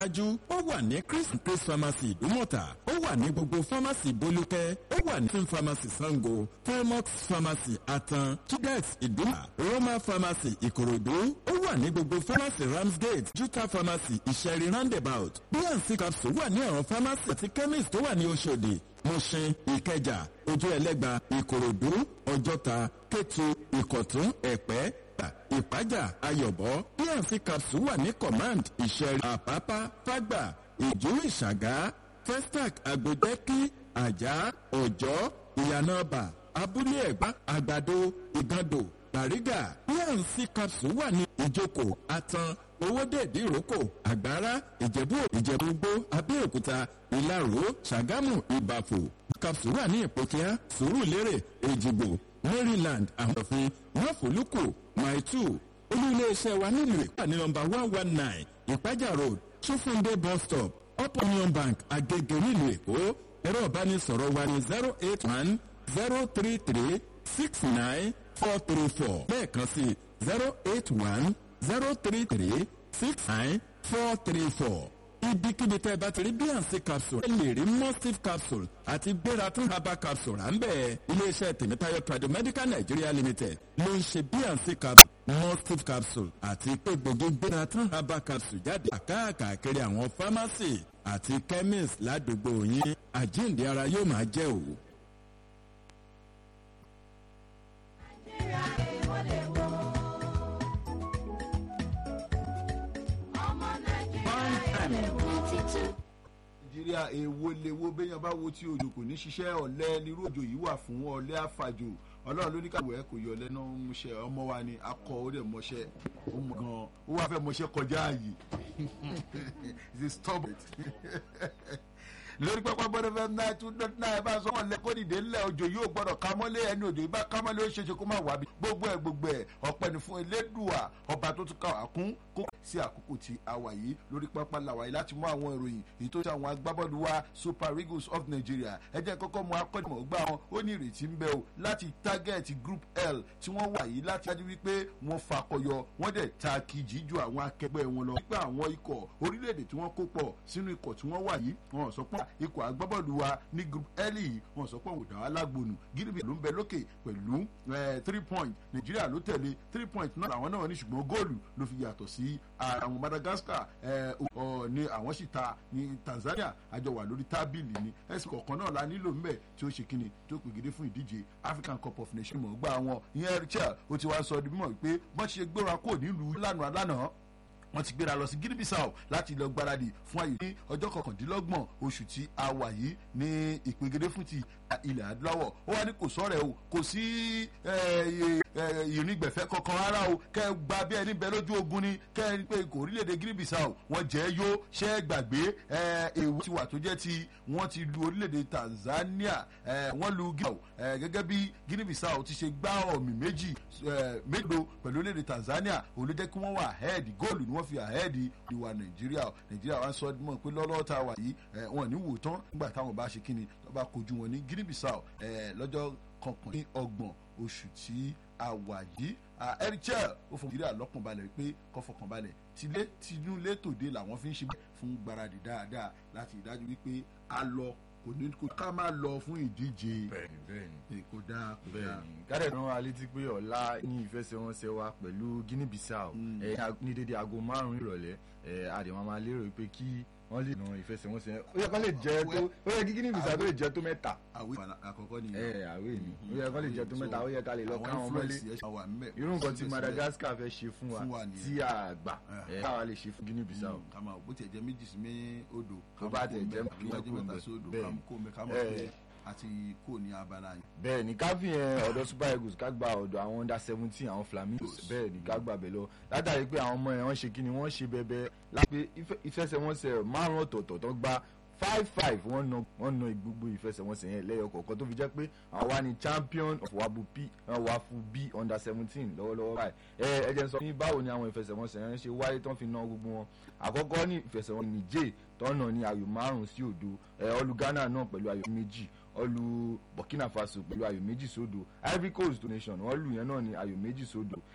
dájú ó wà ní chris chris pharmacy ìdúmọ̀tà ó wà ní gbogbo pharmacy bolúkẹ́ ó wà ní film pharmacy sango felmox pharmacy atan tudex ìdúmọ̀ roma pharmacy ìkòròdú ó wà ní gbogbo pharmacy ramsgate juta pharmacy ìṣẹ̀rí roundabout bnc capsule wà ní àwọn pharmacy àti chemist tó wà ní oṣòdì mushin ìkẹjà ojú ẹlẹ́gba ìkòròdú ọjọ́ta kétu ìkọ̀tún ẹ̀pẹ́ ìpájà ayọ̀bọ bnc capsule wà ní command ìṣẹ̀rí àpápá fágbà ìjú ìṣàgá festac agbẹdẹkí àjà ọjọ́ ìyànàbà abúlé ẹ̀gbá àgbàdo ìgàndò bàrígà bnc capsule wà ní ìjókòó atan owódèdè ìrókò àgbára ìjẹ̀bú ìjẹ̀búgbó abẹ́òkúta ìlaró ṣàgámù ìbàfò capsule wà ní ìpòkíá sùúrùlérè èjìgbò maryland àmọ̀fin máfòlùkù maitu olú iléeṣẹ́ wa nílùú ìpà ní nọmba one one nine ìpájà road ṣófúndé bus stop up union bank agege nílùú èkó ẹ̀rọ ìbánisọ̀rọ̀ wa ní zero eight one zero three three six nine four three four lẹ́ẹ̀kan sí zero eight one zero three three six nine four three four ibikíbi tẹ́ ẹ bá ti rí bnc capsule ẹ lè rí mustif capsule àti gbératún herbal capsule à ń bẹ̀ iléeṣẹ́ tèmítáyọ̀ tradomedical nigeria limited ló ń ṣe bnc capsule mustif capsule àti egbògi gbératún herbal capsule jáde àkáàkiri àwọn pharmacy àti chemist ládùúgbò yín àjíǹde ara yóò máa jẹ́ òwò. nàìjíríà èwo lewo béèyàn bá wo tí òjò kò ní ṣiṣẹ́ ọ̀lẹ́ nírú òjò yìí wà fún ọ̀lẹ́ àfàjò ọlọ́run ló ní káwé ẹ̀ kò yọ ọ̀lẹ́ náà ń múṣẹ́ ọmọ wa ni akọ ó dẹ̀ mọṣẹ́ ó mọ gan ó wá fẹ́ mọṣẹ́ kọjá ààyè it's a stubborn lórí pápá gbọdọ fẹ náà tún dọdún náà bá sọ wọn lẹ kó dìde ńlẹ òjò yóò gbọdọ kámọlé ẹni òjò yìí bá kámọlé ó ṣeéṣe kó má wà bí gbogbo ẹ gbogbo ẹ ọpẹ ní fún elédùà ọba tó tún ká wà kún kó sí àkókò tí a wà yìí lórí pápá làwà yìí láti mú àwọn ìròyìn èyí tó ṣe àwọn agbábọ́ọ̀lù wa super eagles of nigeria ẹ jẹ́ kọ́kọ́ mú akọ́nìmọ̀ gbá wọn ó ní ìrètí ń bẹ o láti target group l tí wọ́n wà yìí láti dájú wípé wọ́n fakọyọ wọ́n dẹ̀ ta kìjì ju àwọn akẹgbẹ́ wọn lọ. nípa àwọn ikọ̀ orílẹ̀-èdè tí wọ́n kó pọ̀ sínú ikọ̀ tí wọ́n wà yìí wọ́n sọ pé ikọ̀ agbábọ́ọ̀lù wa ní group l yìí wọ́n sọ pé òdà alágbónú gíríbì ló ń bẹ lókè pẹ̀lú three point nàìjíríà ló tẹ̀lé three point náà làwọn náà ní ṣùgbọ́n góòlù ló fi yàtọ̀ sí àwọn madagascar ní àwọn sì ta ní tanzania àjọ wà lórí tábìlì ni ẹsìn kọ̀ọ̀kan náà la nílò mbẹ́ tí ó ṣe kíni tó pègede fún ìdíje african cup of nations mọ̀ gbá wọn ìyẹn richard ó ti wá sọ ọdún mímọ́ wípé bọ́n ṣe gbéra kó nílùú lánàá lánàá wọ́n ti gbéra lọ sí guinea bissau láti lọ gbáradì fún ayò ní ọjọ́ kọkàndínlọ́gbọ̀n oṣù tí a wà yìí ní ìpegedé fún ti ilẹ̀ adúláwọ̀ ó wá ní kò sọ̀rọ̀ o kò sí ìrìngbẹ̀fẹ́ kankan rárá o kẹ́ ẹ gba bí ẹni bẹ lójú ogun ni kẹ́ ẹ pé kò orílẹ̀-èdè guinea bissau wọ́n jẹ́ yó ṣẹ́ ẹ gbàgbé èwo ti wà tó jẹ́ ti wọ́n ti lu orílẹ̀-èdè tanzania wọ́n lu guinea gẹ́gẹ́ bí guinea bissau ti ṣe gbá ọ̀mì méjì méjìló pẹ̀lú orílẹ̀-èdè tanzania òun ló jẹ́ kí wọ́n wà ahead góòlù ni wọ́n fi ahead ìwà nàìjíríà nàìjíríà wa sọ mọ̀ pé lọ́lọ́wọ́ tá a wà yìí wọn ní wò tán nígbà táwọn bá ṣe kíni tó bá kojú wọn ní guinea bissau lọ́jọ́ kọkàn ní ọgbọ̀n oṣù tí a wà yìí erichel ó fún nàìjíríà lọ́kànbalẹ̀ pé kọ́fọkànbalẹ̀ tilé tinúlé tòde làwọn fi ń ṣe fún gbáradì dáadáa láti ìdájú wípé a lọ kò ní kó ká máa lọ fún ìdíje bẹẹni bẹẹni kò dáa kò dáa. bẹẹni kárẹ̀ rán wa létí pé ọ̀la ní ìfẹsẹ̀wọnsẹ̀ wa pẹ̀lú guinea bissau ẹ̀ ní dédé aago márùn-ún ìrọ̀lẹ́ ẹ̀ àdèmọ́ máa lérò pé kí wọ́n lè na ìfẹsẹ̀wọnsẹ̀ ó yẹ kó lè jẹ́ tó ó yẹ kí guinea bissau tó lè jẹ́ tó mẹ́ta. àwé àkọ́kọ́ ni. ẹ àwé ni ó yẹ kó lè jẹ́ tó mẹ́ta ó yẹ ká lè lọ káwọn mọ́lé irú nǹkan tí madagascar fẹ́ ṣe fún wa tí a gbà ẹ̀ káwa lè ṣe fún guinea bissau. kàmá bó tiẹ̀ jẹ́ méjì sí mé odò. tó bá tiẹ̀ jẹ́ mẹ́ta sí odò kàmú kó mi kàmú pé àti kò ní abala yẹn. bẹẹ ni ká fi yẹn ọdọ super eagles ká gba ọdọ àwọn under seventeen àwọn flamingos bẹẹ ni ká gbà bẹ lọ látàrí pé àwọn ọmọ yẹn wọn ṣe kí ni wọn ṣe bẹbẹ lápẹ ìfẹsẹwọnsẹ márùn ọtọọtọ tó gbá five five wọn na wọn na gbogbo ìfẹsẹwọnsẹ yẹn lẹyọ kọọkan tó fi jẹ pé àwọn wa ni champion of wabu p wafu b under seventeen lọwọlọwọ báyìí ẹ ẹ jẹ sọ ní báwo ni àwọn ìfẹsẹwọnsẹ yẹn ṣe wáyé tán fi na gbogbo wọn àkọkọ ní ìfẹsẹwọn nìjẹ tọ́nà ní ayò márùn sí òdo ẹ ọlù ghana náà pẹ̀lú ayò méjì ọlù burkina faso pẹ̀lú ayò méjì sódò ivory coast donation wọ́n lù yẹn náà ní ayò méjì sódò